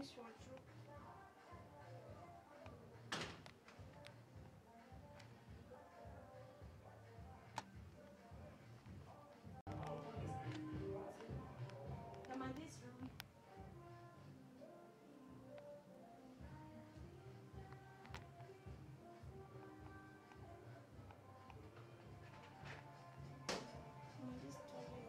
this wardrobe. Am I this room? Am I this toilet?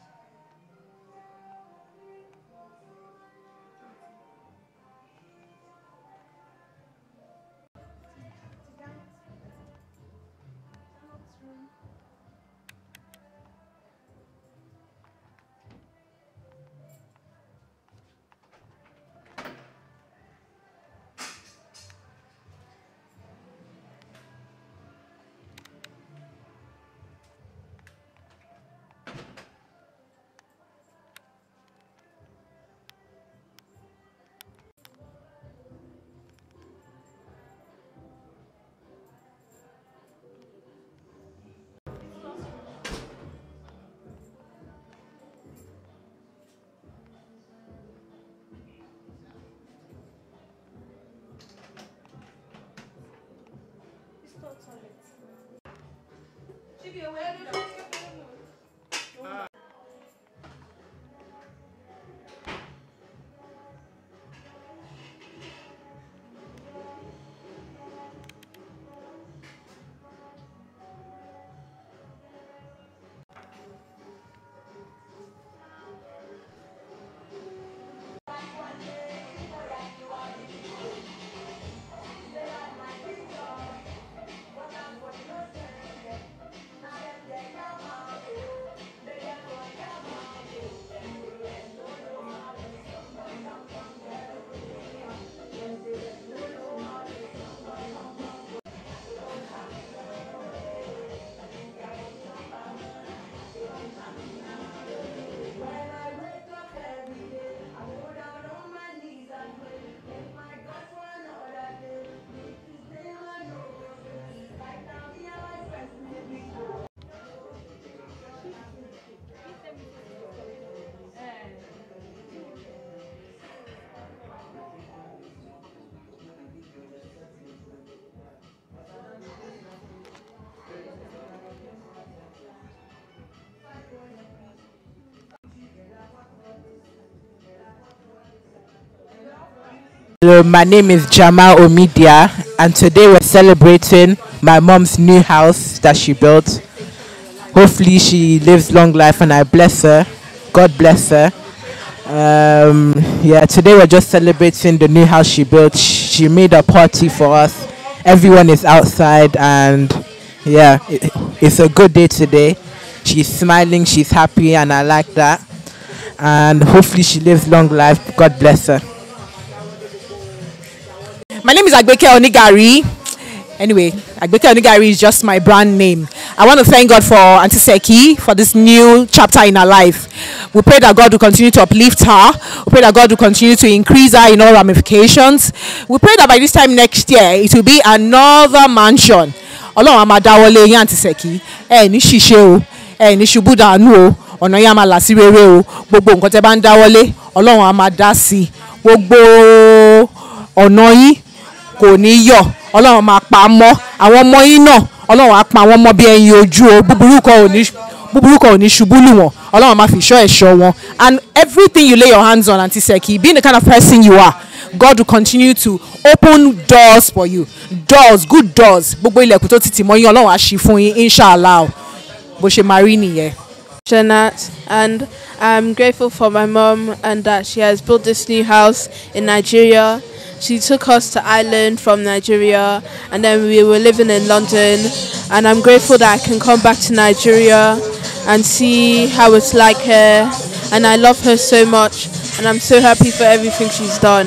room. It's not toilet. Chibi, where do you Hello, my name is Jamal Omidia, and today we're celebrating my mom's new house that she built. Hopefully, she lives long life, and I bless her. God bless her. Um, yeah, today we're just celebrating the new house she built. She made a party for us. Everyone is outside, and yeah, it, it's a good day today. She's smiling, she's happy, and I like that. And hopefully, she lives long life. God bless her. My name is Agbeke Onigari. Anyway, Agbeke Onigari is just my brand name. I want to thank God for Auntie Seki for this new chapter in her life. We pray that God will continue to uplift her. We pray that God will continue to increase her in all ramifications. We pray that by this time next year, it will be another mansion. Ọlọ́run a máa dáwọ́lé yín Auntie Seki. Ẹ ní ṣìṣe o, ẹ ní ṣubú dànù o, ọ̀nà yín a máa là sí rere o. Gbogbo nǹkan tẹ́ bá ń dáwọ́lé, Ọlọ́run a máa dá sí i. Gbogbo ọ̀nà yín kò ní yọ̀ ọlọ́run máa pa á mọ́ àwọn ọmọ yín náà ọlọ́run á pa wọ́n mọ́ bí ẹyin ojú o búburú kan ò ní búburú kan ò ní ṣubú lù wọ́n ọlọ́run máa fi ṣọ́ ẹ̀ṣọ́ wọn and everything you lay your hands on Aunty Seki being the kind of person you are God will continue to open doors for you doors good doors gbogbo ilẹ̀kùn tó ti tì mọ́ yín ọlọ́run á ṣí fún yín inshallah o. bó ṣe máa rí nìyẹn. Janat, and I'm grateful for my mom and that she has built this new house in Nigeria. She took us to Ireland from Nigeria, and then we were living in London. And I'm grateful that I can come back to Nigeria and see how it's like here. And I love her so much, and I'm so happy for everything she's done.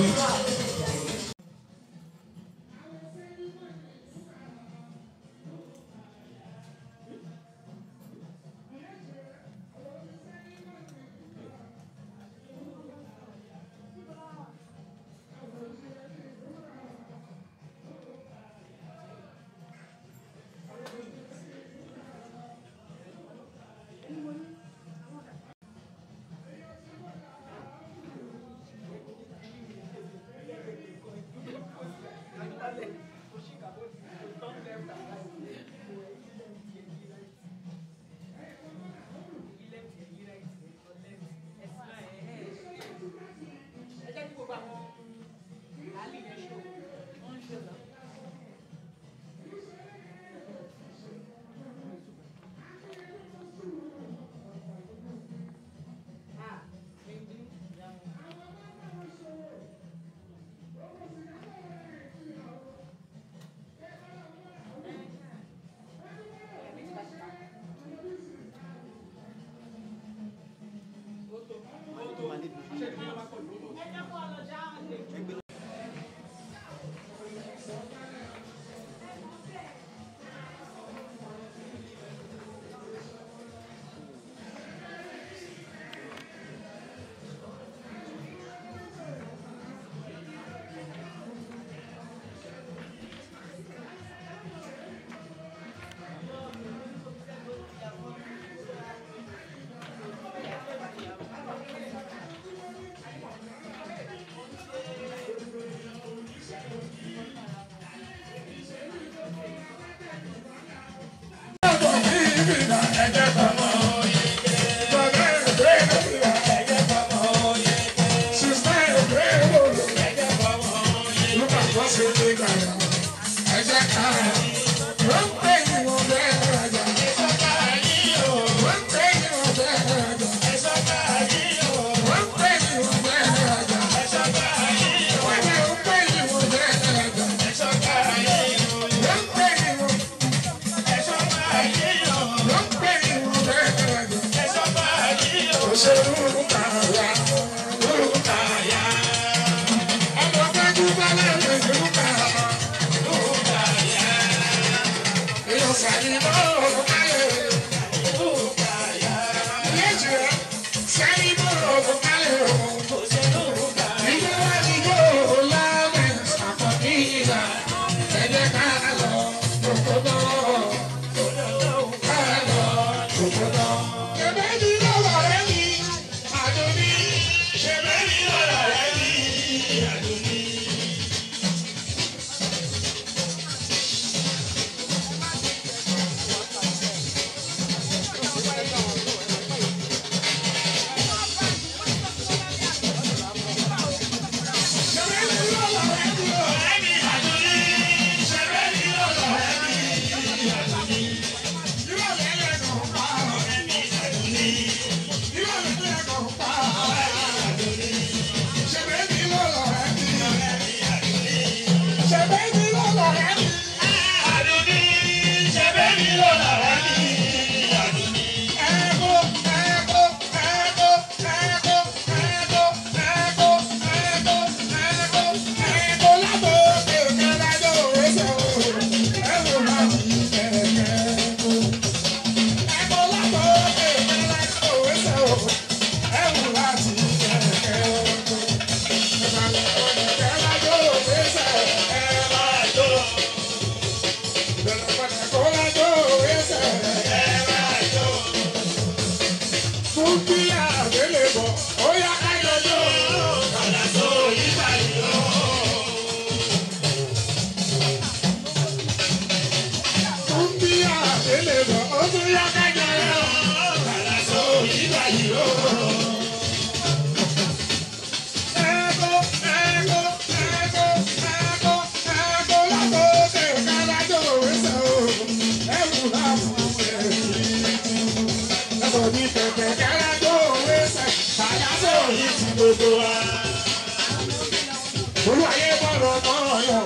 Olúwayé bọ̀rọ̀ náà yọ.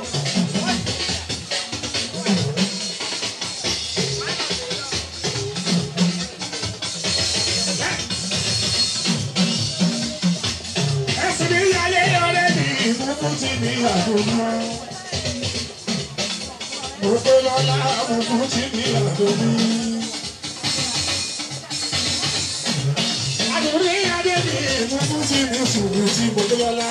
Ẹ̀sìn mi yáyé ọ̀rẹ́ mi, ìmúkú ti mi àdúgbò. Mo pé lọ́la, ìmúkú ti mi àdúgbò. Àdúrí adé mi, ìmúkú ti mi sùúrù tí mo pé lọ́la.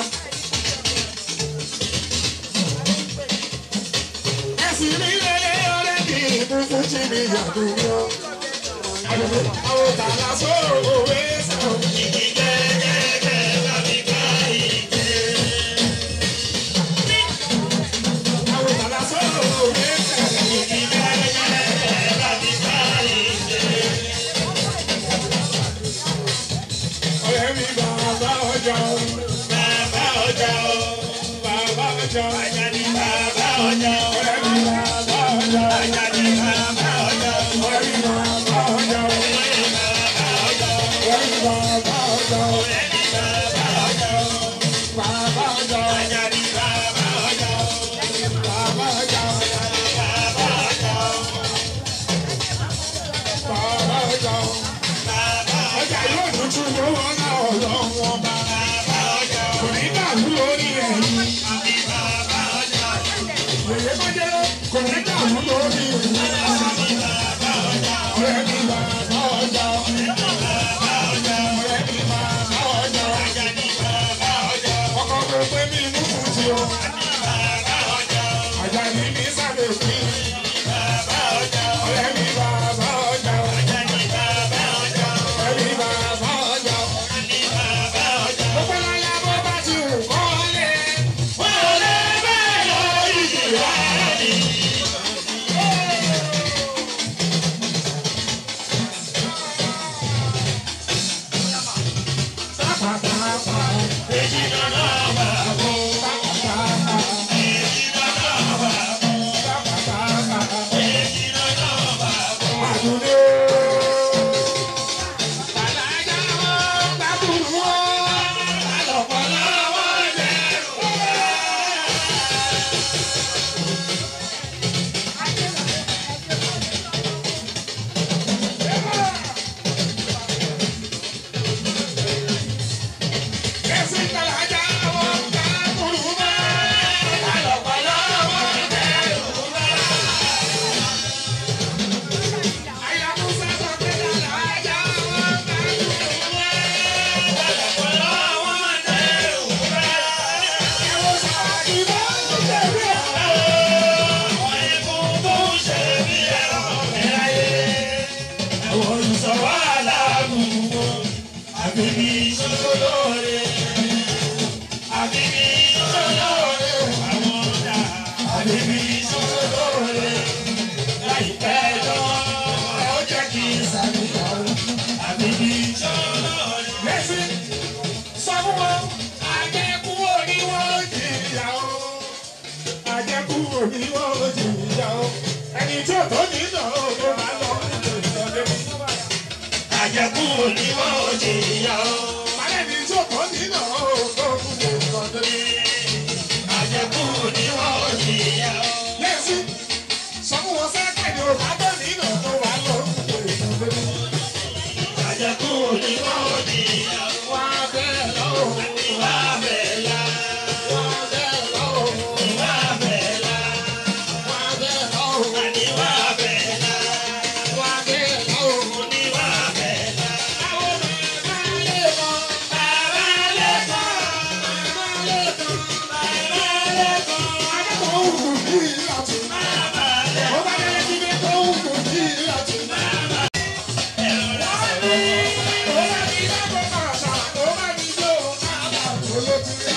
Ẹ̀sìn mi yáyé ọ̀rẹ́ mi, ìmúkú ti mi àdúgbò. Àdúgbò àwọn tàlà sọ̀rọ̀ òwe sọ̀rọ̀. Àwọn tàlà sọ̀rọ̀ òwe sọ̀rọ̀. ọ̀rẹ́ mi bàbá ọjà o. bàbá ọjà o. bàbá ọjà o. ajá ni bàbá ọjà o. ọ̀rẹ́ mi bàbá ọjà o. ajá ni bàbá ọjà o. ọ̀rẹ́ mi bàbá ọjà o. ọ̀rẹ́ mi bàbá ọjà o. ọ̀rẹ́ mi bàbá ọjà o. bàbá ọjà o. ajá ni bàbá ọjà o. bàbá ọjà o. bàbá ọjà o. bàbá ọjà o ọjà yóò tuntun lówó náà ọlọ́wọ́ bá. kò ní dàrú lórí ẹ̀yìn. Yèyé bá jẹ́ kò ní dàrú lórí ẹ̀yìn. Ọ̀rẹ́ mi bàbá ọjà. Ọ̀rẹ́ mi bàbá ọjà. Ọkọ̀ tó pé mi mú fún ti o. Àjà ní mi sábẹ̀ sí. Ọ̀rẹ́ mi bàbá ọjà. Ọ̀rẹ́ mi bàbá ọjà. Mo pẹ́ láyà bó bá ti wù tó ní ìnà òkè máa lọ ìjọdẹ. àjẹkù ni wọ́n ò jìyà o. Alẹ́ ní tí òkò ní ìnà òkè òkú lè ìjọdẹ. àjẹkù ni wọ́n ò jìyà o. Yẹ́sí, sọ fún wọn fẹ́ pẹ̀lú òkà tó ní ìnà tó wà lọ ìjọdẹ. àjẹkù ni wọ́n ò jìyà o. Wá bẹ́ẹ̀ lọ́wọ́, wá bẹ̀là wá bẹ́ẹ̀ lọ́wọ́, wá bẹ̀là wá bẹ́ẹ̀ lọ́wọ́, àní wá bẹ̀là wá bẹ́ẹ̀ lọ́wọ́. ní wá bẹ̀là. Àwọn bàbá lè mọ, bàbá lẹ́kọ̀ọ́ bàbá lè mọ, bàbá lẹ́kọ̀ọ́ akẹ́kọ̀ọ́ òkú ní ìlàtún. bàbá lẹ́kọ̀ọ́. Ó bá dẹ́rẹ́ kí ní kó òkú ní ìlàtún. Ó bá ní lágbo kàṣà, ó bá ní jó káàbà olótú yá.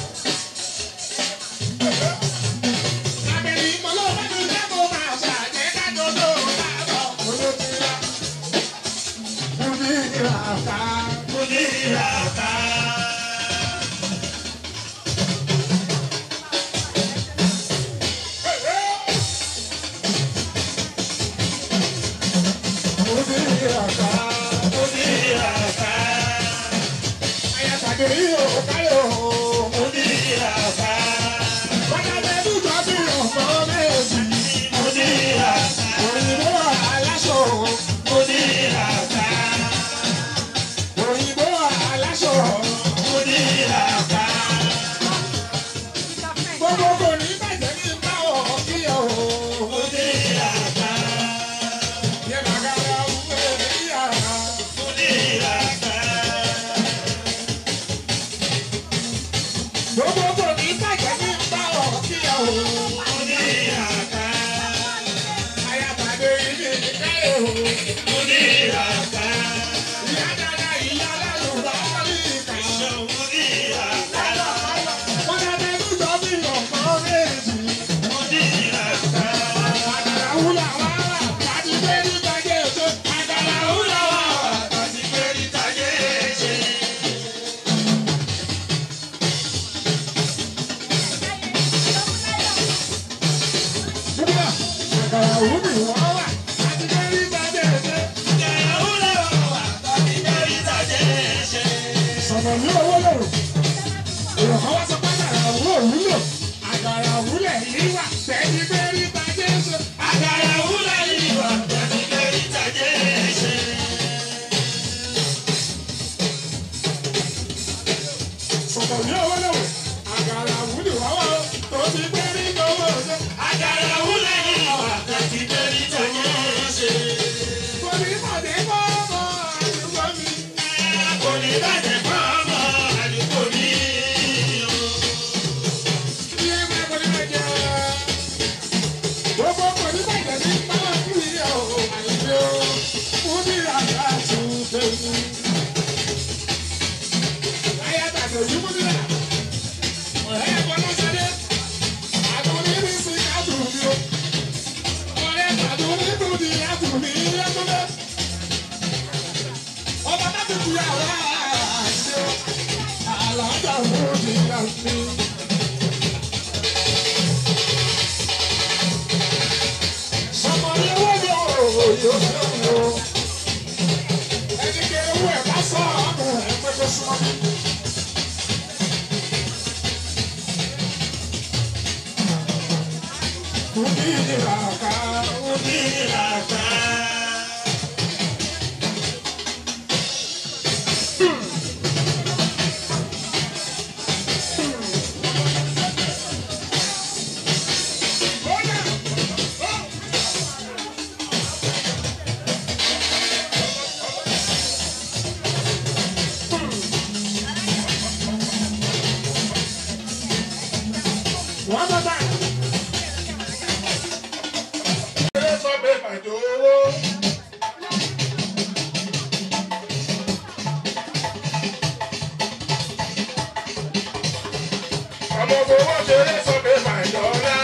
Àbẹ̀rẹ̀ ìmọ̀lọ́ bá ní lágbo kàṣà, jẹ́ ká jọjọ́ káàbà olótú yá. Mo ní ìràká. Mudiraka. Mo ní ìràká. Mudiraka. Ayàtàgé yóò káyọ̀. Mudiraka. Bàtà bẹ́ẹ̀ dùjọ́ bí ọ̀pọ̀ méjì. Mudiraka. Òyìnbó aláṣọ. Mudiraka. Òyìnbó aláṣọ. Mudiraka. Gbogbo kò ní bàjẹ́ ní báwọ̀ kí ẹ o. Mudiraka. Yẹ bàgàrà wúwo níyà. Mudiraka. Gbogbo kò ní bàjẹ́ ní báwọ̀ kí ẹ o. Mudiraka. Ayàtàgé ilé káyọ̀ o. Mudiraka. Ìyá dada ìyá lálùbá wọlé ìkà. Mudiraka. Bàtà bẹ́ẹ̀ dùjọ́ bí ọ̀pọ̀ méjì. Mudiraka. Àgàrà wúlà wá wà. Láti gbé nígbà jẹ́ èso. Àgàrà wúlà wá wà. Àti pé níta yéé ṣe. Nígbà àgàrà wúlì wá wà. Láti gbé nígbà jẹ́ èso. sọ̀rọ̀ ní owó lòrò. Èrò kan wá sọ pé àgàrà òwú òwúlò. Àgàrà òwúlẹ̀ yìí wà tẹ́lí bẹ́ẹ̀rí ta Jésù. Sọ̀rọ̀ ní owó lòrò. Àgàrà òwúlì wá wà ó. Tó ti bẹ́ẹ̀rí lọ́wọ́ ọ̀sẹ̀. Kò ní mọ̀dé kọ́ ọmọ àdúgbò mi. Ilé máa kò ní máa jẹ. Gbogbo kò ní bàjẹ́ ní báwọn kú yìí ọ̀ àyè o. Fún mi àgbà tún tẹ̀lé. Láyé àtàkùn ojú mú nílẹ̀. Ọ̀rẹ́ ẹ̀kọ́ ló ṣe dé. Àdùnní ní sí kádùn mi o. Ọ̀rẹ́ àdùnní tún di àdùn mi lẹ́kúnlẹ̀. Ọba bá ti di àwọn àṣẹ. Àlàáfíà mú di àmì. Sọmọ ní owó ni òòyò yóò ṣe wò. Ẹni kí ewu ẹ̀ bá sọ ọmọ ẹ̀ pé kó súnmọ́ mi. Kùdí ìlàkà, kùdí ìlàkà. One more time. Ṣé sọ pé pàdé owó? Ọmọ fowó ṣeré sọ pé pàdé ọ̀la.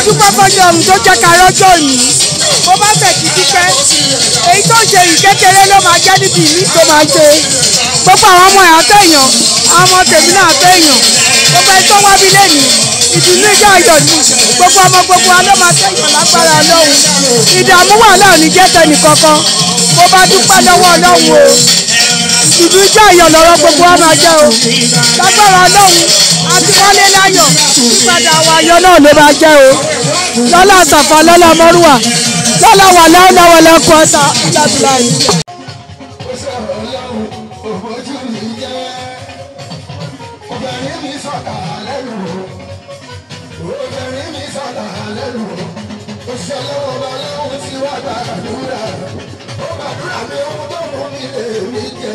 dúpẹ́ fọ́jọ́ ọ̀hún tó jẹ́ ká rọ́jọ́ òní mo bá fẹ̀ kí dúpẹ́ èyí tó ń ṣe yìí kékeré ló máa jẹ́ níbi ìmí tó máa ṣe gbogbo àwọn ọmọ ẹ̀ àtẹ̀yàn àwọn ọmọ tèmi náà àtẹ̀yàn gbogbo ẹni tó wá bí lẹ́nu ìdùnnú ìjà ayọ̀ ni gbogbo ọmọ gbogbo wa ló máa tẹ̀yàn lágbára ọlọ́run ìdààmú wà láàrin jẹ́ tẹnìkankan mo bá dúpẹ́ lọ́wọ́ ọlọ́run o ìdùnnú ìjà ayọ̀ lọ́rọ̀ gbogbo wa máa jẹ́ o lágbára ọlọ́run àti wọlé láyọ̀ ìpadà wa ayọ̀ náà ló máa jẹ́ o lọ́lá àtàfà lọ́lá mọ́rùwà lọ́lá wà láwùláwọ̀ lẹ́kọ̀ọ́ ọ̀tà ìlàdùlà yìí. ó sọ̀rọ̀ ọlọ́run òbójú mi jẹ́ obìnrin mi sọ̀tà lẹ́nu obìnrin mi sọ̀tà lẹ́nu ó ṣe lọ́wọ́ bá lọ́wọ́ tí wàá gbàdúrà ó gbàdúrà mi ohun tó mú mi lè mi jẹ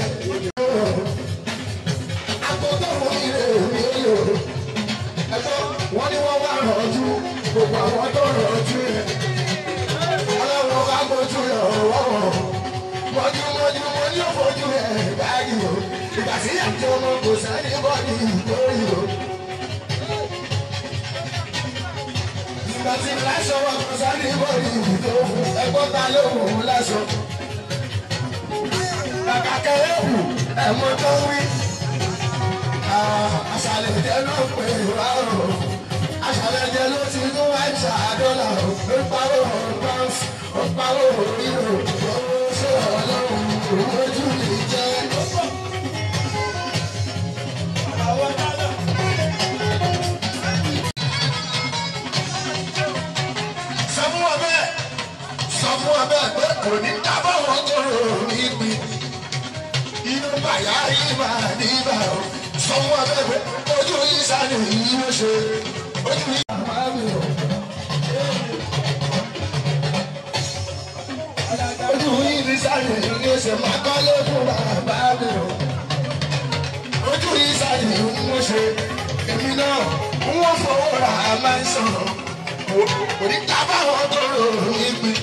àpò tó mú mi lè mi lò ẹ̀fọ́ wọn ni wọ́n wá rọ̀jú gbogbo àwọn tó rọ̀jú yẹn ọlọ́run bá gbójú rẹ̀ wọ́wọ́ mọ́júmọ́jú mo ní òfojú ẹ̀ báyìí o ìgbà tí àjọ ọmọ kò sẹ́ni bọ́ọ̀lì lórí o. ìgbà tí láṣọ wọn kò sẹ́ni bọ́ọ̀lì tó fún ẹgbọ́n ta ló wò ó láṣọ. kàkà kẹrẹ́ kù ẹ̀mọ́ tó wí. àṣàlẹ̀ jẹ́ ló pè wá o. àṣàlẹ̀ jẹ́ ló ti tún wá ṣàdọ́là o. ó pawó pounds ó pawó euro ó ṣe ọlọ́run ojú mi jẹ́. sọ fún wọn bẹ́ẹ̀ sọ fún wọn bẹ́ẹ̀ pé kò ní dábọ̀ wọn tó rò ní gbin inú bàyá yìí máa ní ibà o sọ fún wọn bẹ́ẹ̀ pé ojú yìí sáré yìí ló ṣe ojú yìí máa mi o. ojú yìí ní sáré yìí ló ṣe máa kọ́lé fún bàbá mi o. ojú yìí sáré yìí ló ṣe èmi náà wọ́n fọwọ́ ra máa ń sọ̀rọ̀ kò ní dábọ̀ wọn tó rò ní gbin.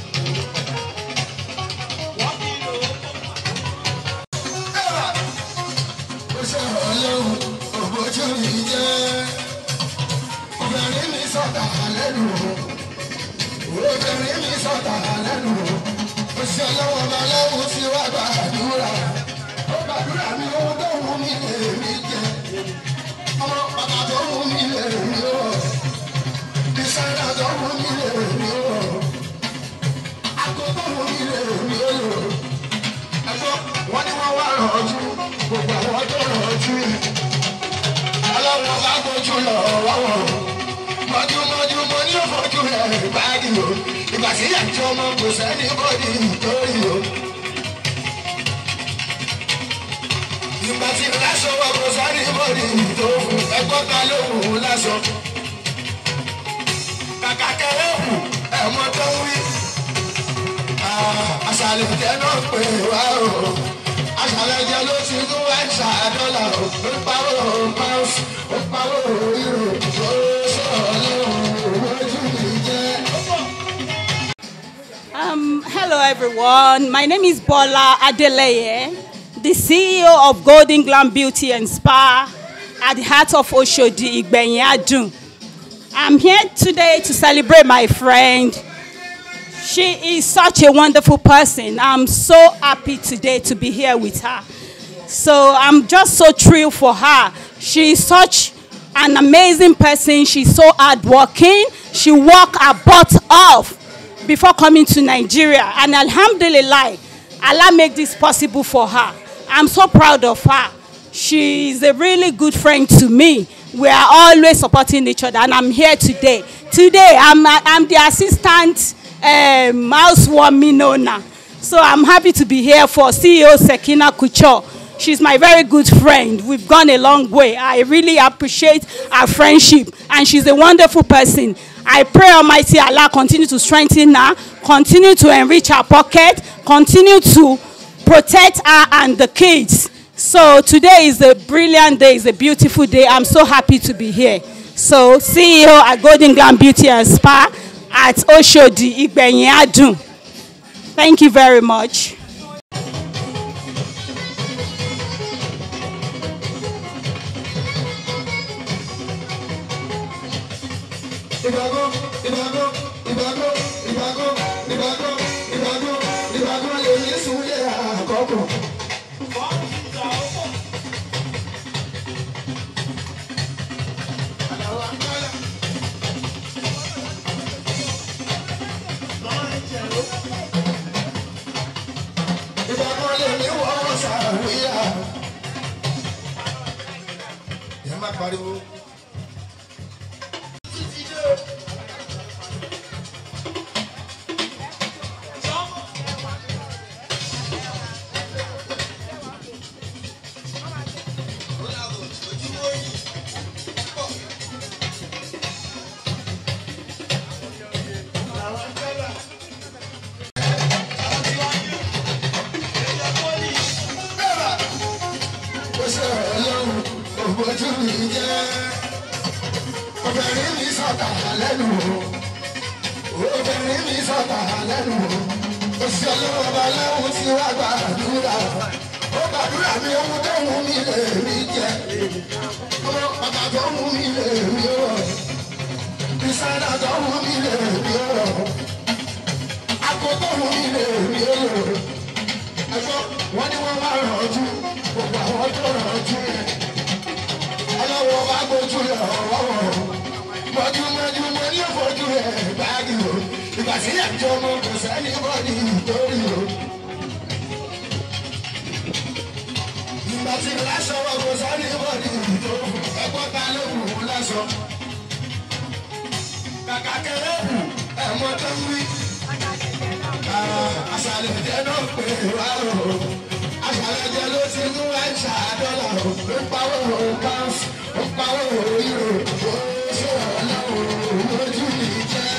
ó ṣe ọlọ́run òbójú mi jẹ́ obìnrin mi sọ̀tà lẹ́nu obìnrin mi sọ̀tà lẹ́nu ó ṣe ọlọ́run ọba lọ́wọ́ tí wàá gbàdúrà ó gbàdúrà mi ohun tó wù mí lè mí jẹ ọmọ bàbá tó wù mí lè mí wọ̀ dísáínà tó wù mí lè mí wọ̀ àgọ́ tó wù mí lè mí lò ẹ̀fọ́ wọ́n ní wọ́n wá rọ̀ọ́jú gbogbo àwọn tó rọ̀ọ́jú yìí. ọlọ́run bá gbójú lọ wọ́wọ́ mọ́júmọ́jú mo ní òfojú rẹ̀ báyìí o ìgbà tí àjọ ọmọ kò sẹ́ni bọ́dì nítorí o. ìgbà tí láṣọ wọ kò sẹ́ni bọ́dì nítorí ẹgbọ́n ta ló wù ú láṣọ. kàkà kẹrẹ́ kù ẹ̀mọ́ tó ń wí. àṣàlẹ̀ jẹ́ náà pé wá o aṣàlẹ̀jẹ ló ti tún wá ṣàdọ́là ó pawó pounds ó pawó euro ó ṣe ọlọ́run ojú mi jẹ́. Um, hello everyone. My name is Bola Adeleye, the CEO of Golden Glam Beauty and Spa at the heart of Oshodi Igbenyin Adun. I'm here today to celebrate my friend. She is such a wonderful person. I'm so happy today to be here with her. So I'm just so thrilled for her. She is such an amazing person. She's so hardworking. She worked her butt off before coming to Nigeria. And Alhamdulillah, Allah make this possible for her. I'm so proud of her. She is a really good friend to me. We are always supporting each other, and I'm here today. Today, I'm, I'm the assistant um, housewarming owner. So I'm happy to be here for CEO Sekina Kucho. She's my very good friend. We've gone a long way. I really appreciate our friendship, and she's a wonderful person. I pray Almighty Allah continue to strengthen her, continue to enrich her pocket, continue to protect her and the kids. So today is a brilliant day, it's a beautiful day. I'm so happy to be here. So CEO at Golden Glam Beauty and Spa at Oshodi Igbenyin Adun. Thank you very much. ìgbàgbọ́ ìbàgọ́ ìbàgọ́ ìbàgọ́ ìbàgọ́ ìbàgọ́ ìbàgọ́ lèmi súnlé àkọ́kọ́. ìbàgọ́ lèmi wọ́n sàwíyà. ẹ má pariwo. ó ṣe ọlọ́run òbójú mi jẹ́ obìnrin mi sọ̀tà lẹ́nu o obìnrin mi sọ̀tà lẹ́nu o ó ṣe ọlọ́run ọba lẹ́hùn tí wàá gbàdúrà ó gbàdúrà mi ohun tó wù mí lè rí jẹ ọmọ bàbá tó wù mí lè rí o ìsáná tó wù mí lè rí o àgbo tó wù mí lè rí o ẹ̀fọ́ wọn ni wọ́n máa ràn ojú gbogbo àwọn tó ràn ojú yẹn ọlọ́wọ́ bá gbójú rẹ̀ ọ̀wọ́ mọ́júmọ́jú mo ní òfojú rẹ̀ báàgì o ìgbà sí ẹ̀jọ́ mo kò sẹ́ni bọ́ọ̀dì nítorí o. ìgbà tí lásán wọn kò sẹ́ni bọ́ọ̀dì nítorí ẹ̀kọ́ ta ló wù ú lásán. kàkà kẹrẹ́ ẹ̀mọ́ tó ń wí àṣàlẹ̀ jẹ́ náà pé wá o àṣàlẹ̀ jẹ́ ló ti mú ẹ̀ṣà dọ́là o ó pawó o pounds ó pawó o euro ó ṣe ọlọ́run lójú mi jẹ́.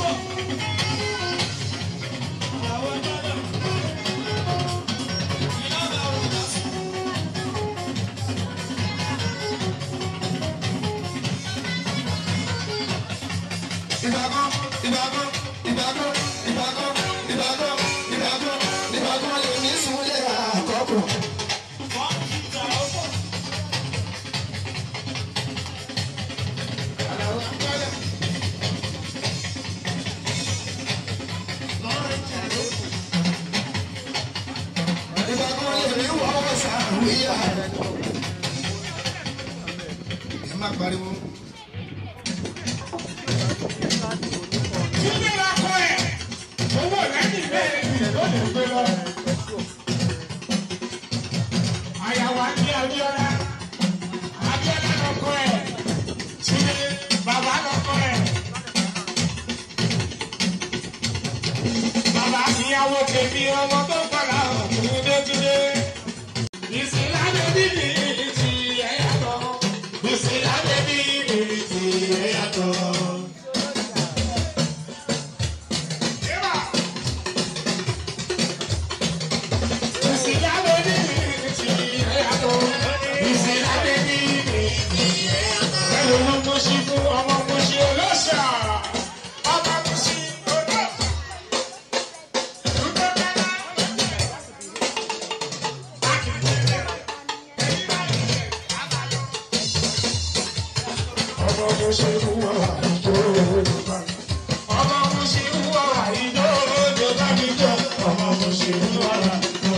ìbàgọ́ ìbàgọ́ ìbàgọ́ ìbàgọ́ ìbàgọ́ ìbàgọ́ ìbàgọ́ lèmi súnlé àkọ́kọ́. ìbàgọ́ lèmi wọ́ sàwíyà. ẹ má pariwo. Túndé la kọ ẹ̀. Owó lẹ́yìn bẹ́ẹ̀ ni ló lè gbé lọ. Àyàwó àti Abíọ́lá. Abíọ́lá lọ kọ ẹ̀. Túndé bàbá lọ kọ ẹ̀. Bàbá ìyàwó tèmi ọmọ tó kọ̀lá ọ̀hún Túndé. Ìsìlá bèbí mi ti ẹ̀yà tọ̀. Ìsìlá bèbí mi ti ẹ̀yà tọ̀. Ọmọ mo ṣe ń wọ àìjọ òjò bá mi jọ. Ọmọ mo ṣe ń wọ àìjọ.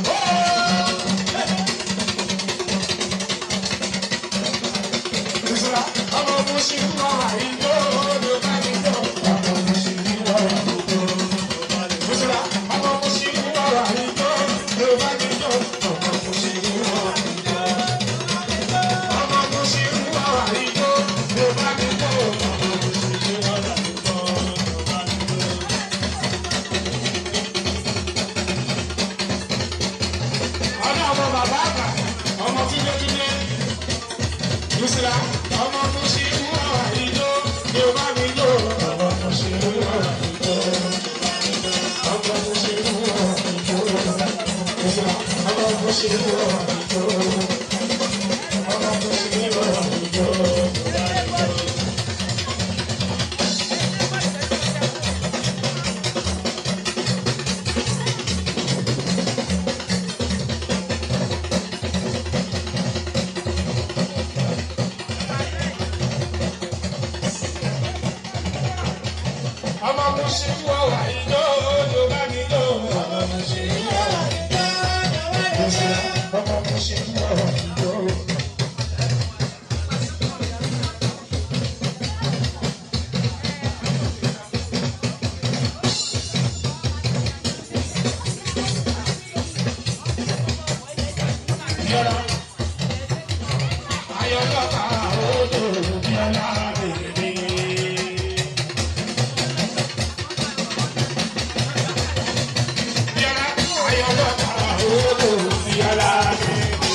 Ìṣúra ọmọ mo ṣe ń wọ àìjọ òjò bá mi jọ. Ọmọ mo ṣe ń wọ àìjọ. Ìṣúra ọmọ mo ṣe ń wọ àìjọ òjò bá mi jọ. Ọmọ mo ṣe ń wọ àìjọ. Ọmọ mo ṣe ń wọ àìjọ òjò bá mi jọ. Ọmọ mo ṣe ń wọ àìjọ. ọ̀nà ọmọ bàbá àgbà ọmọ túnde túnde lùsìlà ọmọ tó ṣe ń wọ àìjó ni ó bá mi jó ọmọ tó ṣe ń wọ àìjó ọmọ tó ṣe ń wọ àìjó lùsìlà ọmọ tó ṣe ń wọ àìjó ọmọ tó ṣe ń wọ àìjó. ṣe ń wọ wà ìjọ ló bá mi lò ọmọ mo ṣe ń wọ wà ìjọ ọmọ mo ṣe ń wọ wà ìjọ. Yọ̀rọ̀ ayọ̀lọ́ta odò bíọ́lá bèbè. Bíọ́lá ayọ̀lọ́ta odò bíọ́lá bèbè.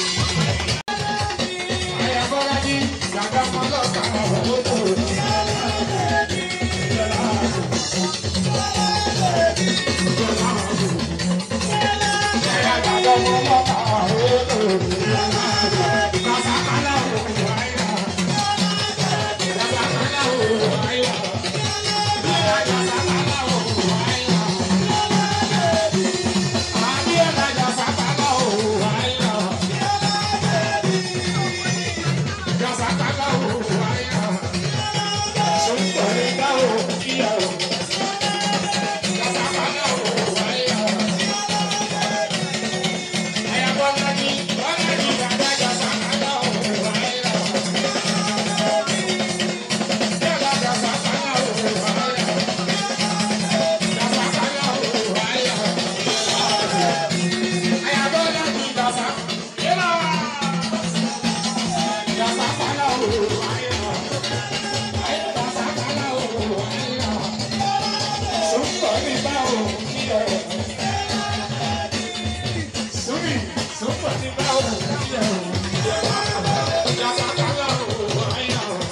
Ayọ̀bọ́lájí gàgà mọ́lọ́ta odò bíọ́lá bèbè. Bíọ́lá Ayọ̀gàgà mọ́lọ́ta odò bíọ́lá bèbè. Kàsàkálà odò ayọ̀. Kàsàkálà odò ayọ̀. Kàsàkálà odò ayọ̀. Abíọ́lá Kàsàkálà odò ayọ̀. Kàsàkálà odò ayọ̀. Sọ̀tọ̀rẹ́ dá odò kíyà o. Kàsàkálà odò ayọ̀. Ayabọ́lájí, bọ́lájí dàda Kàsàkálà odò ayọ̀. Bíọ́lá Kàsàkálà odò ayọ̀. Kàsàkálà odò ayọ̀. Ayabọ́lájí Kàsà, yẹ́lá. Kàsàkálà odò ayọ̀. Kàsàkálà odò ayọ̀. Sọ̀tọ̀rẹ́ dá odò kíyà o. Sumi, super ti bá òun kí ẹ o. Yàtàkàlà òun àyà o.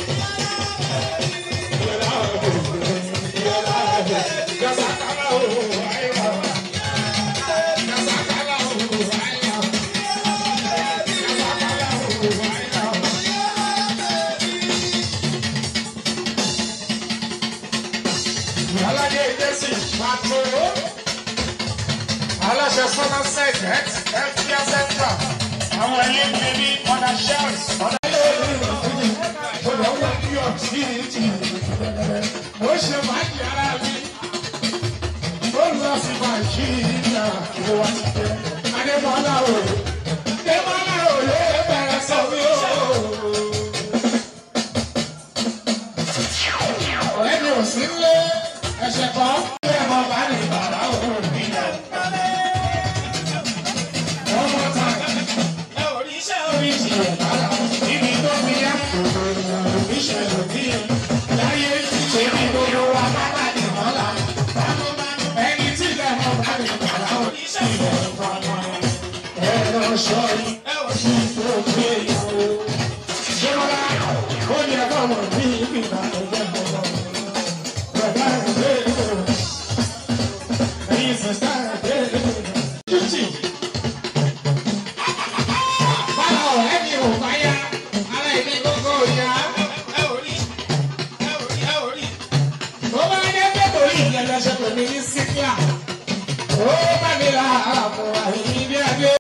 Yàrá òun, yàrá òun, yàtàkàlà òun àyà o. Yàtàkàlà òun àyà o. Yàtàkàlà òun àyà o. Aládé Jésì pàtó aláṣẹ sọ́nà sẹ́gẹ̀t fpr central àwọn ilé bíbí ọ̀nà shells ọ̀nà ilé ìlú ọ̀nà wọ́n bí ọ̀tí ìtì ó ṣe máàkì ara mi ó lọ sí máàkì ìyá ìwé wa ti dé adébọ́lá o adébọ́lá o lè bẹ̀rẹ̀ sọ mí o. ọ̀rẹ́ mi ò sí lé ẹ̀ṣẹ̀ kan ilé ẹ̀mọ́ bá ní bàbá òun mi náà. Ọmọ ta ẹ ò rí iṣẹ́ oríṣi ẹ̀dá ibi tó fi yá ìṣẹ̀lẹ̀ bí láyé ṣe ní gbogbo wa bàbá ní mọ́lá. Ẹni tí ilẹ̀ mọ́ bá ní bàbá oníṣẹ́ ìbẹ̀rù pamọ́. Ẹ lọ sọ yìí ẹ ò sí tó gbé ìyàwó. Ṣé wọ́n lá ó yẹ kọ́mọ̀ ní ìgbìmọ̀ ẹgbẹ́ gbọ́dọ̀. Bàbá ìgbé ìgbò ẹ̀yin sẹ̀sẹ̀ ìgbé ìgbò. Títì. Báwo ọ̀rẹ́ mi ò bá yá? Ara ìní gbogbo ìyá. Ẹ ò rí. Ẹ ò rí. Ẹ ò rí. Tó bá dé pé kò rí ìyẹn lọ́sẹ̀ pè mí ní Síkíà. Ó bá mi ra àpò àyè bí adé.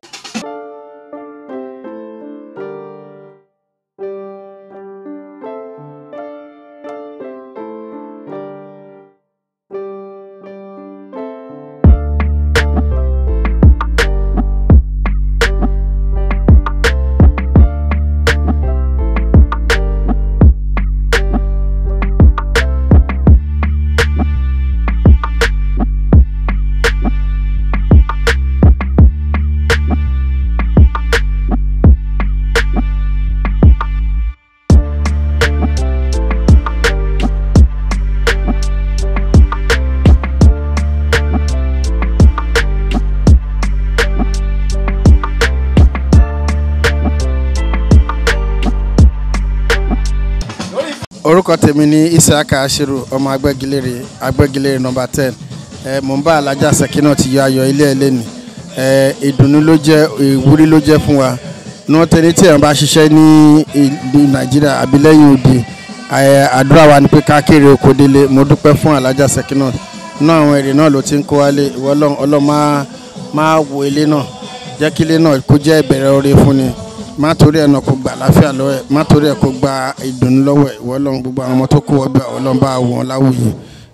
orúkọ tèmi ní isiaka ashiru ọmọ agbẹ́gilére agbẹ́gilére nọmba ten ẹ mò ń bá alájà sẹ́kínà ti yọ ayọ̀ ilé ẹlẹ́ni ẹ ìdùnnú ló jẹ́ ìwúrí ló jẹ́ fún wa ní tẹ́lẹ̀ tí èèyàn bá ṣiṣẹ́ ní ìlú nàìjíríà àbí lẹ́yìn òde ẹ àdúrà wa ni pé ká kéré oko délé mo dúpẹ́ fún alájà sẹ́kínà náà àwọn èrè náà ló ti ń kó wálé ìwọ ọlọ́run máa máa wo ilé náà jẹ́ kí ilé náà kó jẹ́ ìbẹ̀rẹ̀ oore fún ni má torí ẹ̀ náà kó gba àláfíà lọ́wọ́ ẹ̀ má torí ẹ̀ kó gba ìdùnnú lọ́wọ́ ẹ̀ ìwọ ọlọ́run gbogbo àwọn ọmọ tó kó wọ́n gbà ọlọ́run bá wọn láwùyé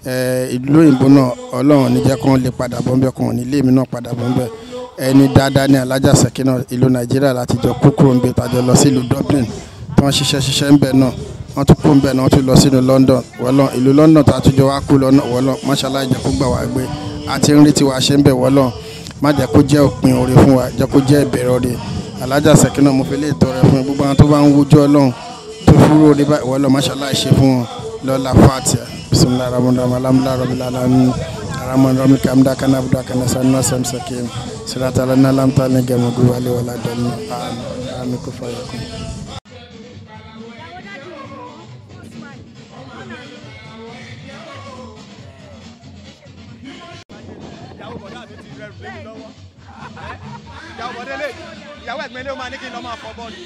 Eh, ìlú òyìnbó náà ọlọ́run ní jẹ́ kó lè padà bọ́ ńbẹ́ kó ní ilé mi náà padà bọ́ ńbẹ́ ẹni dáadáa ní alájà sẹ́kínà ìlú nàìjíríà láti jọ kó kúrò ńbẹ tàjọ lọ sí ìlú dublin tí wọ́n ṣiṣẹ́ ṣiṣẹ́ ńbẹ náà wọ́n tún kó ńbẹ náà wọ́n tún lọ sínú london wọ́lọ́ ìlú london tá a tún jọ wá kú lọ́nà wọ́lọ́ mọ́ṣálá ìjẹ́ kó gbà wá gbé àti ń rí tiwa ṣe ńbẹ wọ́lọ́ má jẹ́ kó jẹ́ òpin oore fún wa jẹ́ kó jẹ́ ìbẹ̀rẹ̀ oore alájà sẹ́kínà mo fi lè tọrẹ fún gbogbo àwọn tó bá ń wújọ́ ọlọ́run tó fúró orí báyìí wọ́lọ́ mọ́ṣálá ìṣe fún wọn lọ́la fatia bisimilahi rahman rahim alhamdulilayi rabbil alamin rahman rahim kamda kana abdu kana sanna sam sakin sirata lana lam ta ne gemu du wali wala dalni amin amin ku fa yakun ìyàwó bọ̀dá mi ti rẹrù lé mi lọ́wọ́ ìyàwó bọ̀dá lè ìyàwó ẹ̀gbẹ́ lé ó máa ní kí n lọ́ máa fọ bọ́ọ̀lù.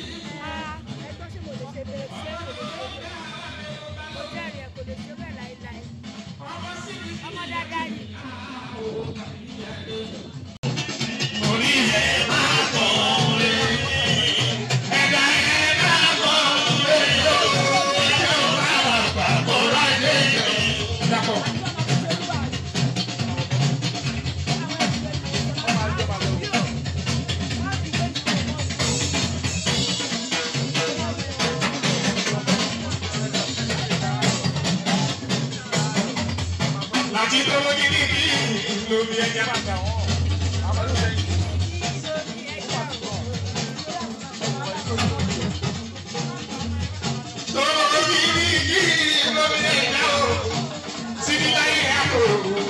láti lówó gidi bí lómi ẹja bàtà wọn. lówó gidi bí lómi ẹja o síbi láyé àpò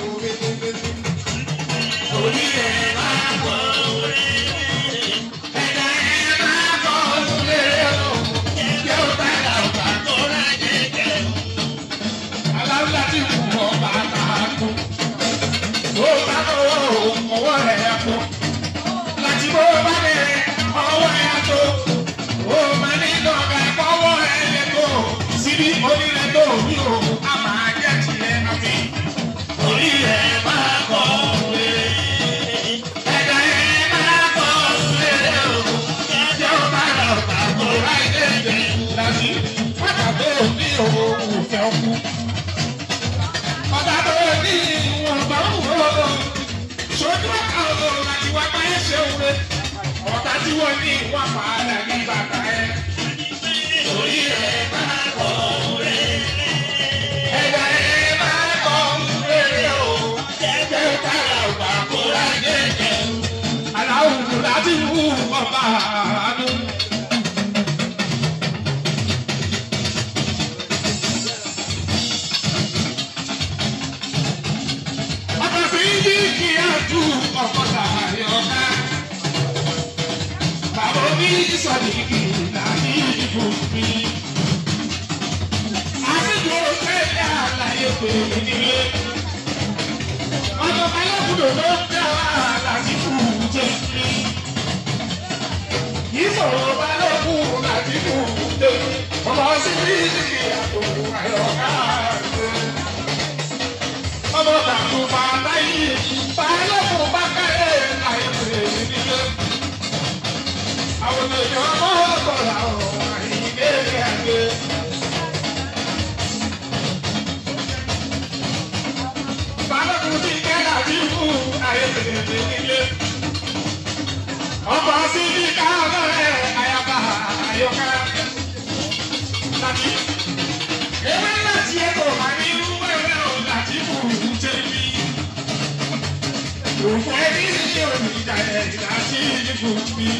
orí ẹ̀ máa bọ̀ ẹ̀dá ẹ̀ máa bọ̀ lórí o yóò bá dàgbà tó rà jẹjẹ aláwùlá ti kú ọba àtàkù bó bá ọwọ́ ọwọ́ rẹ̀ kú láti bó bá bẹ̀rẹ̀ ọwọ́ rẹ̀ tó ó máa ní lọ́gà ọwọ́ rẹ̀ lè tó síbi onílẹ̀ tó ní o a máa jẹ́ tiẹ̀ àmì orí rẹ̀ máa kọ́ wé ẹ̀dá ẹ̀ máa kọ́ wé o jẹ́ ó bá lọ tàbí ráì lè jẹ́ láti pàtàkì òní òun fẹ́ kú ọba tó ní ìwọ̀n bá ń wò ó ṣojú ọ̀ka ọ̀dọ̀ láti wá bá ẹ ṣe òwe ọ̀tá tí wọ́n ní ìwọ̀n padà ní bàtà ẹ. Orí ẹ̀ máa kọ̀ ọ́rẹ́. Ẹ̀dá ẹ̀ máa kọ̀ ọ́rẹ́ o. Jẹ́jẹ́ kára ọ̀gbà kó rà jẹ́jẹ́. Aláwùjọ láti wú ọba àánú. ọkọ̀ sí yí kí á ju ọkọ̀ sàárẹ̀ ọ̀gá. Bàbá mi sọ̀dí kì í láti ìbò mi. Àṣìjọ tẹ́lẹ̀ àlàyé pé nílé. Ọmọ Balógun ló ń dá láti kú jẹ́ mi. Ìṣòro Balógun láti kú jẹ́ mi. Ọmọ sí ní ìyàtọ̀ àyọ̀ká rẹ̀ ọmọ tàkù bàbá yìí balógun bá kárẹ̀ àìsè nílé. àwọn èèyàn ọmọ ọgbọ̀nà ọ̀rọ̀ àyíké àgbẹ̀. balógun ti kẹ́lá bí fún àìsè nílé. ọmọ sí ní káwọn ẹ̀ àyàbá àyọká. láti ewé láti ẹ̀kọ́ máa ní irú ẹ̀rẹ́ ò láti kù jẹ́ bí. Òfò ẹni ní oníjà ẹ̀ láti kù bí.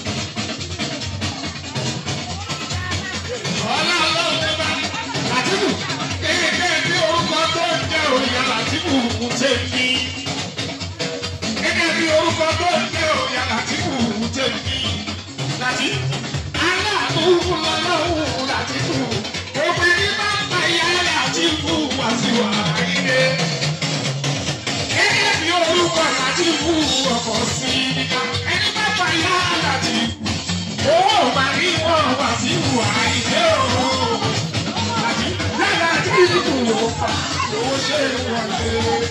Ọlá ọlọ́run bá láti kù kéèké bí orúkọ tó ń jẹ́ òyà láti kù jẹ́ bí. Gẹ́gẹ́ bí orúkọ tó ń jẹ́ òyà láti kù jẹ́ bí. Láti aláàbò lọ́lọ́run láti kù. Òpin ní bá ń pa ìyá láti kù wá sí wa ilé. Gẹ́gẹ́ bí orúkọ láti kù ọkọ̀ sí níta. Ẹni bá pa ìyá láti kù. Owó máa ní wọ́n wá sí wa ilé o. Láti lára tí kù ó fà lówó ṣe wọlé.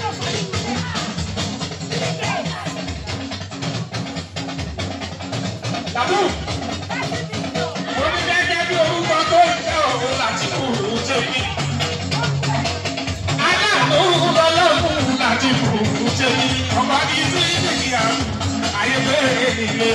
Tàbú mo ní gẹ́gẹ́ bí orúkọ tó ń jẹ́ òun láti kú jẹ́ mi. aláàánú ọba ní sí ìdíyà ayé bẹ́ẹ̀ nílé.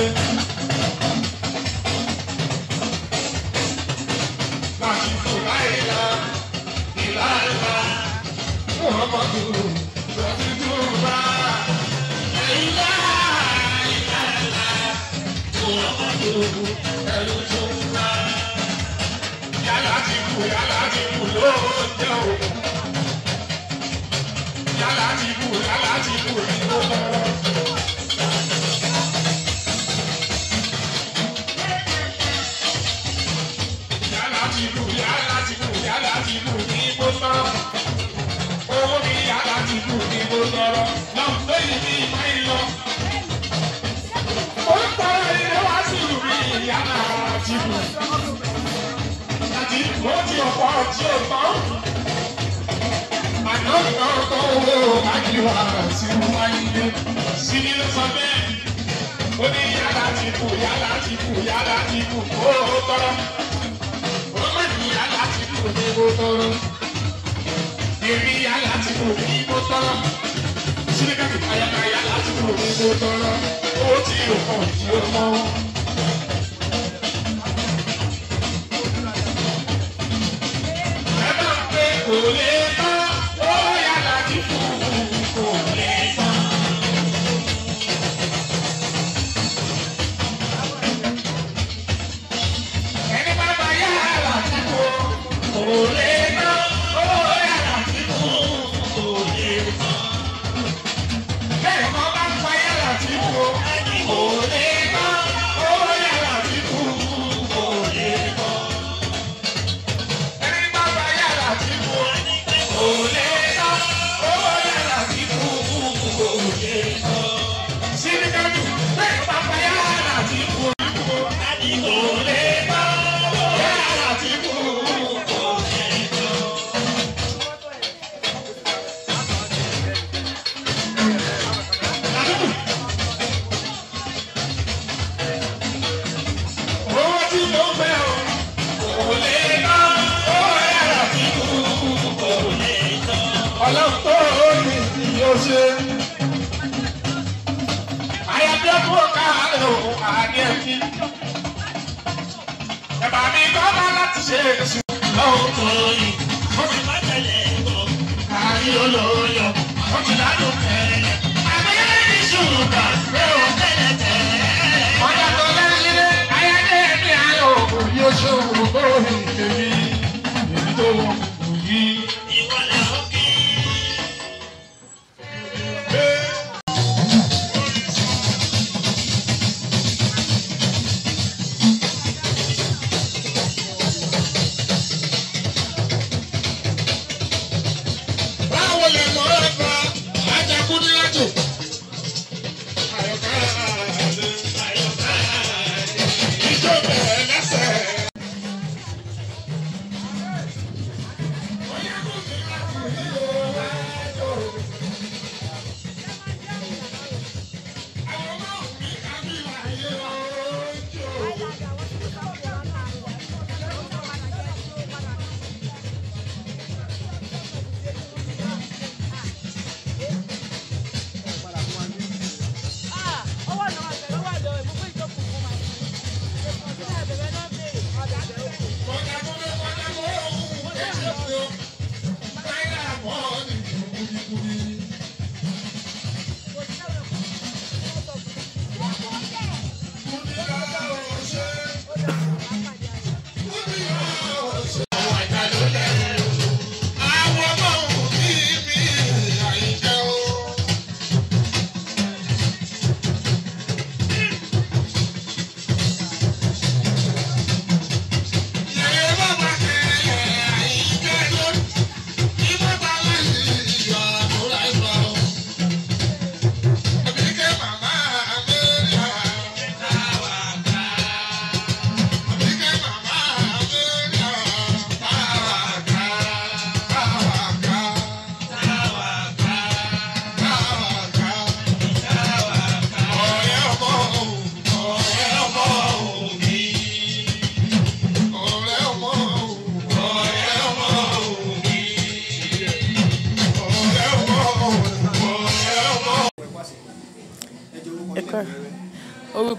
láti tó láyé la ìlànà muhammadu láti tó bá ìlà ìlànà muhammadu ẹ̀rù tó bá. yálà ti kú yálà ti kú ló jẹ́ òkú. yálà ti kú yálà ti kú ló lọ́rọ́. yálà ti kú yálà ti kú yálà ti kú ní bó tán. owó mi yálà ti kú ní bó tọrọ. náà lóyún ní ìmọ̀ ìlọ. ó ń tọrọ ilé wá sí ìlú mi yálà ti kú. àti ó ti ọ̀pọ̀ tí ó tán. àná kan tó owó àjíwá sí wáyé. sí ni ló sọ bẹ́ẹ̀. ó ní yálà ti kú yálà ti kú yálà ti kú ó tọrọ yálà ti kú ní mo tọrọ. Èmi yálà ti kú ní mo tọrọ. Sílíkàtì ayára yálà ti kú ní mo tọrọ. Ó ti yóò kàn tí ó mọ́. Ẹ bá ń pé kò lè tán. Ó yálà ti kú kò lè tán. Ẹni bá bá yálà ti kú kò lè tán. Ó yálà ti kú kò lè tán. Bẹ́ẹ̀ mọ́ bá ń pa yálà ti kú kò lè tán. Ó yálà ti kú kò lè tán. Ẹni bá bá yálà ti kú kò lè tán. Ó yálà ti kú kò lè tán. Sídìkàtù bẹ́ẹ̀ bá bá yálà ti kú kò lè tán. Yálà ti kú kò lè tán. Owó tí mo fẹ́ o, kò lè ná. Owó yàrá tí kú kò lè ná. Ọlọ́run tó ní tí yóò ṣe. Ayọ̀dé fún káàlù àdé mi. Ẹ̀bà mi kọ́ bá láti ṣe èṣù. Lọ́wọ́ tó yìí, mo ti má tẹ̀lé ẹ̀kọ́. Àrí olóyọ̀, mo ti ládùn tẹ̀lé. Àbẹ̀yẹ́ ní ṣùgbọ́n, pé o tẹ̀lé tẹ̀lé. Ọjà tó lẹ́yìn ayáde mi ayọ̀ òkú yóò ṣòwò lórí tèmi. Èmi tó wọ kùkù yìí. Ìwọlẹ̀ òkè. Báwo lè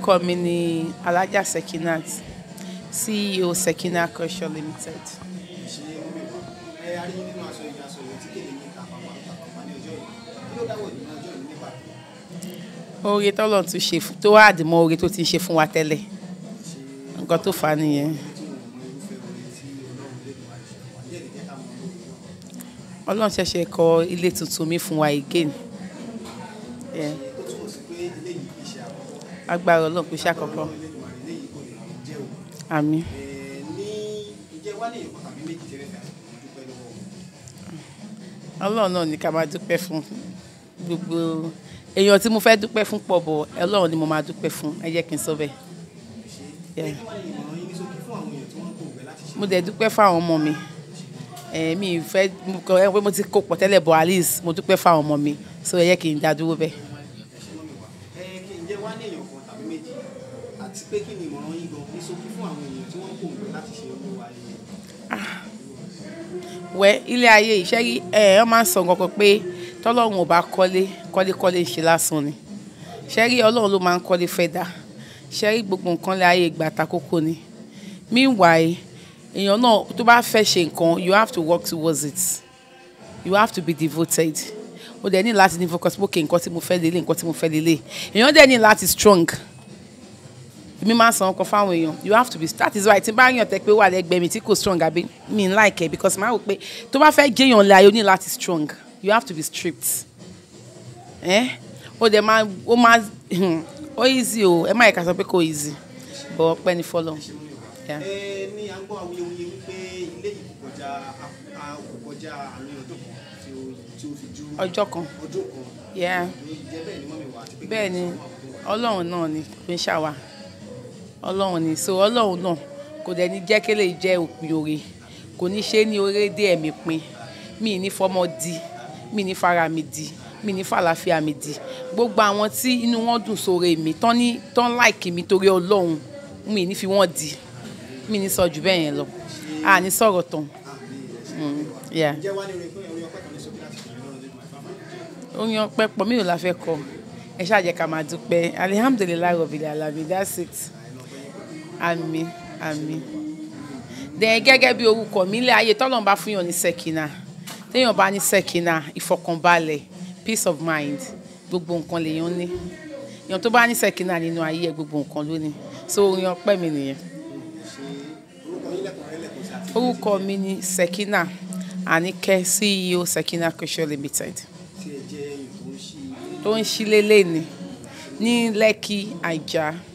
orúkọ mi ni alhaja sekinat ceo sekina culture limited. oore tọ́lọ̀ tún ṣe fún- tó wá àdìmọ́ oore tó ti ń ṣe fún wa tẹ́lẹ̀ nǹkan tó fà á nìyẹn. ọlọ́run ṣẹ̀ṣẹ̀ kọ́ ilé tuntun mi fún wa again. Yeah. agbára ọlọ́run kò ṣe àkọ́kọ́. àmín. ọlọ́run náà ní ká máa dúpẹ́ fún gbogbo èèyàn tí mo fẹ́ dúpẹ́ fún pọ̀ bọ̀ ọlọ́run ni mo máa dúpẹ́ fún ẹ jẹ́ kí n sọ bẹ́ẹ̀. Yeah. mo dẹ̀ dúpẹ́ fáwọn ọmọ mi Eh, mi ì fẹ́ mo kọ ẹ pé mo ti kó pọ̀ tẹ́lẹ̀ bọ̀ at least mo dúpẹ́ fáwọn ọmọ mi so ẹ jẹ́ kí n dá dúró bẹ́ẹ̀. ǹjẹ́ wá ní èèyàn kan tàbí méjì àti pé kí ni ìmọ̀ràn yín gan ní ṣókí fún àwọn èèyàn tí wọ́n ń pòǹgbẹ láti ṣe olówó ayé wẹ ilé ayé iṣẹ́ rí ẹ ọ máa ń sọ nǹkan kan pé tọ́lọ́run ò bá kọ́lé kọ́lékọ́lé ń ṣe lásán ni ṣẹ́ rí ọlọ́run ló máa ń kọ́lé fẹ́ dá ṣẹ́ rí gbogbo nǹkan lé ayé ìgbà àtakókò ni meanwhile èèyàn náà tó bá fẹ́ ṣe nǹkan you have to work towards it you have to be devoted o dẹ̀ ní láti ní focus pé okay nǹkan tí mo fẹ́ lélẹ̀ nǹkan tí mo fẹ́ lélẹ̀ èèyàn dẹ̀ ní láti strong èmi máa ń san ọkọ fáwọn èèyàn you have to be that is why tí n bá yàn tẹ pé wà lẹ́gbẹ̀ẹ́ mi tí kò strong àbí mi n like ẹ because máa wò pé tó bá fẹ́ jẹ́yàn lé ayé o ní láti strong you have to be strict ẹ ó dẹ̀ máa ó máa ó easy o ẹ má yẹ ká sọ pé kò easy but ọpẹ́ ni fọlọ́ yeah. ẹ ní à ń gbọ́ awuyewuye wípé ilé yìí kò kọjá a kò kọjá àárín ọdún kan tí ó tí ó fi ju ọjọ́ kan ọdún kan yeah. jẹ́ bẹ́ẹ̀ ni mọ́mi wà àti pé bẹ́ẹ̀ ni ọlọ́run náà ni kò ń ṣàwà ọlọ́run ni so ọlọ́run náà kò dẹ̀ ní jẹ́ kí lè jẹ́ òpin oore kò ní ṣe é ní oore dé ẹ̀mí pin mi ní fọmọ di mi ní fara mi di mi ní fàlàfíà mi di gbogbo àwọn tí inú wọn dùn sóore mi tán ní tán láìkì mi torí ọlọ́run mi ní fi wọ́n di mi ní sọ jù bẹ́ẹ̀ yẹn lọ a ní sọ̀rọ̀ tán. Mm, yeah ǹjẹ́ wá ní orin pé orin ọpẹ́ kan ní sókè láti ṣe lọ́rùn lẹ́nu àìfáfá orin ọpẹ́ pọ̀ mí ò la fẹ́ kọ ẹ ṣáà jẹ́ ká máa dúpẹ́ alihamdulilayi rọbìlì alabi that's it àmín àmín dẹ̀ gẹ́gẹ́ bí orúkọ mi ilé ayé tọ́lọ́run bá fún yàn ní sẹ́kìnà téèyàn bá ní sẹ́kìnà ìfọkànbalẹ̀ peace of mind gbogbo nǹkan lèèyàn ní èèyàn tó bá ní sẹ́kìnà nínú ayé ẹ̀ gbogbo nǹkan ló ní so orin ọpẹ́ mi nìyẹn orúkọ mi ni sẹ́kìnà àníkẹ́ ceo sẹ́kìnà culture limited tí ẹ jẹ́ èèyàn tó ń ṣí tó ń ṣílé lẹ́ni ní lẹ́kì àìjà